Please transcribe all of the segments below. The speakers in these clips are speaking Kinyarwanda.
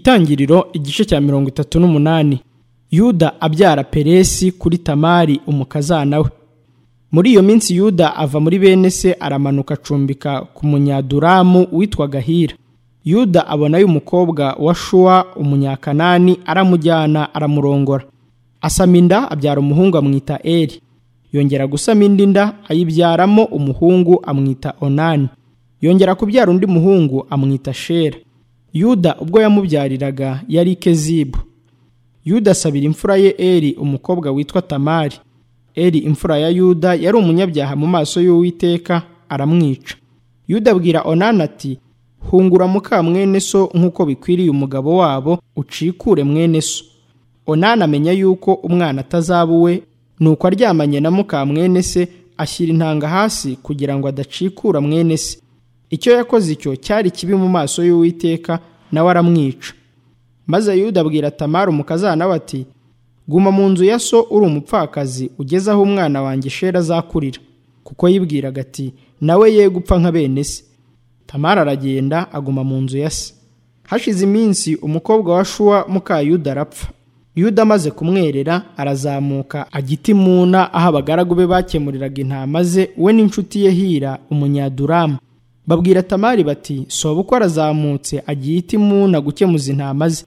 Itangiriro igice cya mirongo itatu n'umunani yuda abyara peresi kuri tamari umukazana we muri iyo minsi yuda ava muri bene se aramanuka acumbika ku munyaduramu witwa gahira yuda abona y'umukobwa wa shuwa umunyakanani aramujyana aramurongora asama inda abyara umuhungu amwita eri yongera gusama indi nda ayibyaramo umuhungu amwita onani yongera kubyara undi muhungu amwita shera yuda ubwo yamubyariraga yari kezibu yuda asabira imfura ye eri umukobwa witwa tamari eri imfura ya yuda yari umunyabyaha mu maso y'uwiteka aramwica yuda abwira onani ati hungura muka mwene so nk'uko bikwiriye umugabo wabo ucikure mwene so onani amenya yuko umwana atazaba uwe nuko aryamanye na muka mwene se ashyira intanga hasi kugira ngo adacikura mwene se icyo yakoze icyo cyari kibi mu maso y'uwiteka nawe aramwica maze yuda abwira tamara umukazana we ati guma mu nzu ya so uri umupfakazi ugeze aho umwana wanjye shera azakurira kuko yibwiraga ati nawe ye gupfa nka bene se tamara aragenda aguma mu nzu ya se hashize iminsi umukobwa wa shuwa muka yuda arapfa yuda amaze kumwerera arazamuka agiti muna aho abagaragu be bakemuriraga intama ze we n'inshuti ye hira umunyaduramu babwira tamari bati soba arazamutse agiye itimuna gukemuza intama ze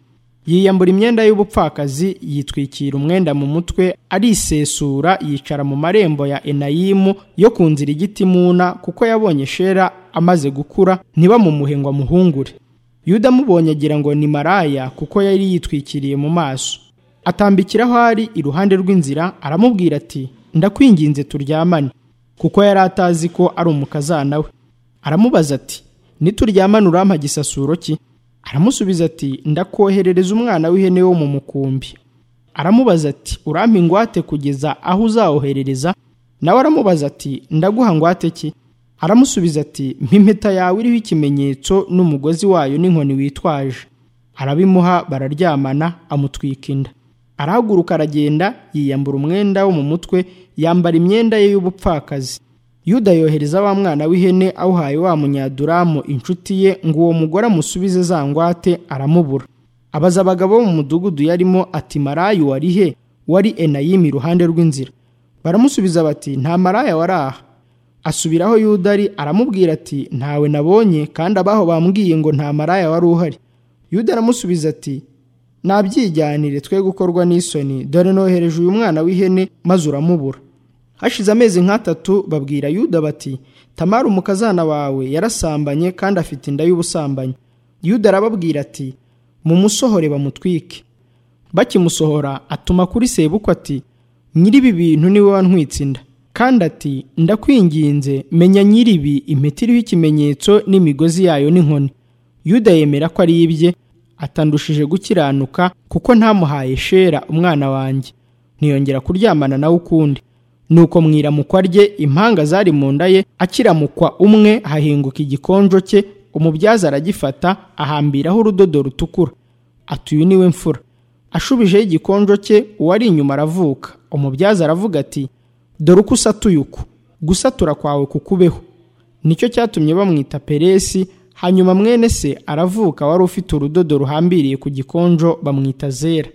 yiyambura imyenda y'ubupfakazi yitwikira umwenda mu mutwe arisesura yicara mu marembo ya enayimu yo ku nzira igitimuna kuko yabonye shera amaze gukura ntibamumuhe ngo amuhungure yuda amubonye agira ngo ni maraya kuko yari yitwikiriye mu maso atambikira aho ari iruhande rw'inzira aramubwira ati ndakwinginze turyamane kuko yari atazi ko ari umukazana we aramubaza ati nituryamane urampa gisasuro ki aramusubiza ati ndakoherereza umwana w'ihene wo mu mukumbi aramubaza ati urampa ingwate kugeza aho uzawoherereza nawe aramubaza ati ndaguha ngwate ki aramusubiza ati mp'impeta yawe iriho ikimenyetso n'umugozi wayo n'inkoni witwaje arabimuha bararyamana amutwika inda arahaguruka aragenda yiyambura umwenda wo mu mutwe yambara imyenda ye y'ubupfakazi yuda yohereza wa mwana w'ihene awuhaye wa munyaduramu inshuti ye ngo uwo mugore amusubize za ngwate aramubura abaza abagabo bo mu mudugudu yarimo ati marayu wari he wari enayimi iruhande rw'inzira baramusubiza bati nta maraya wari aha asubiraho yuda ari aramubwira ati ntawe nabonye kandi abaho bambwiye ngo nta maraya wari uhari yuda aramusubiza ati nabyijyanire twe gukorwa n'isoni dore nohereje uyu mwana w'ihene maze uramubura hashize amezi nk'atatu babwira yuda bati tamara umukazana wawe yarasambanye kandi afite inda y'ubusambanyi yuda arababwira ati mumusohore bamutwike bakimusohora atuma kuri sebuko ati nyir'ibi bintu niwe wantwitse inda kandi ati ndakwinginze menya nyir'ibi impeta iriho ikimenyetso n'imigozi yayo n'inkoni yuda yemera ko ari ibye atandushije gukiranuka kuko ntamuhaye shera umwana wanjye ntiyongera kuryamana nawe ukundi nuko mu iramukwa rye impanga zari mu nda ye akiramukwa umwe hahinguka igikonjo cye umubyaza aragifata ahambiraho urudodo rutukura ati uyu niwe mfura ashubijeho igikonjo cye uwari inyuma aravuka umubyaza aravuga ati dore uko usatuye uku gusatura kwawe kukubeho nicyo cyatumye bamwita peresi hanyuma mwene se aravuka wari ufite urudodo ruhambiriye ku gikonjo bamwita zera